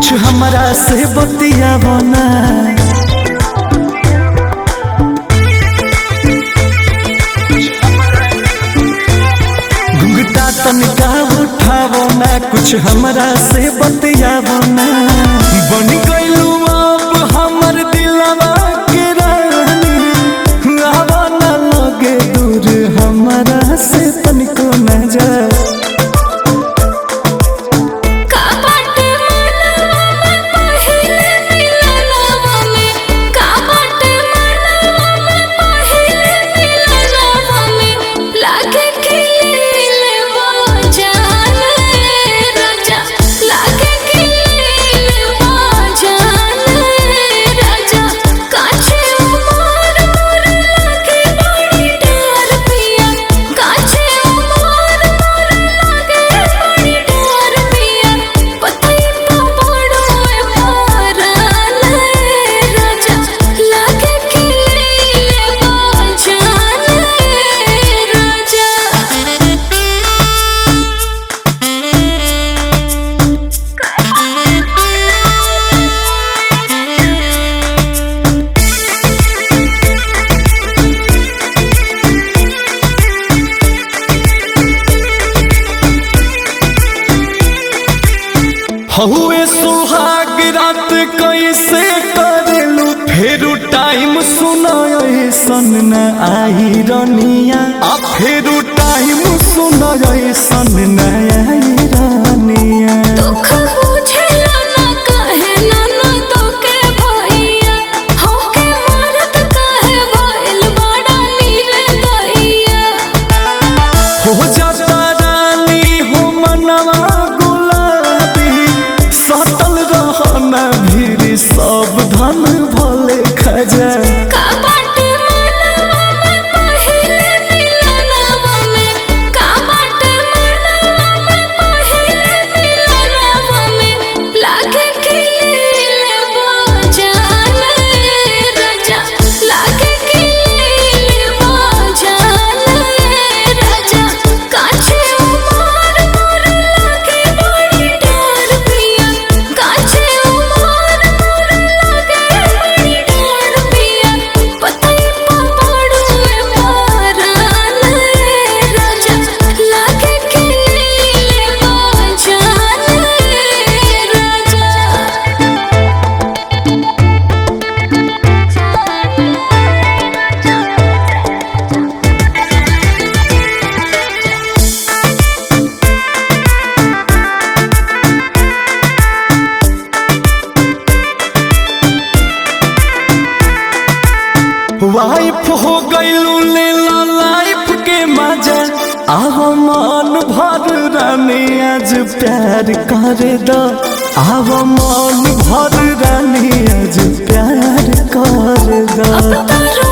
कुछ हमरा से बतियावो ना घुंघटा तनिका उठावो ना कुछ हमरा से बतियावो ना बन गइलू अब हमर दिलवा के रानी आवा ना लगे दूर हमरा से तनिको ना जा का बाटे मनवा में पहिले मिलनवा में का बाटे मनवा में पहिले मिलनवा में लागे खिलवा जाने राजा लागे खिलवा जाने राजा काछे उमर मोर लागे बड़ी डर पिया काछे उमर मोर लागे बड़ी डर पिया पतई तो बड़ो मारन राजा लागे खिलवा जाने हहुए सुहाग रात कैसे करेलू फेरू टाइम सुनायो सन न आई रनिया आ फेरू टाइम सुनायो सन न आई रनिया दुख बुझेला ना कहे ना ना तो के भैया होके मरत कहे भइल बड़ा नीरे दैया हो जाता रानी हो मनवा गुलाबी सटल रहना भीड़ सब धन भले खजा का बाटे मनवा में पहिले मिलनवा में का बाटे मनवा में पहिले मिलनवा में लागे खिलवा जाने राजा लागे खिलवा जाने राजा काछे उमर मोर लागे बड़ी डर पिया काछे उमर मोर लागे बड़ी डर पिया पतई पड़ो मारन राजा लागे खिलवा जाने वाइफ हो गईलू लेला लाइफ के मजा आव मन भर रानी आज प्यार कर दो आव मन भर रानी आज प्यार कर दो अब तो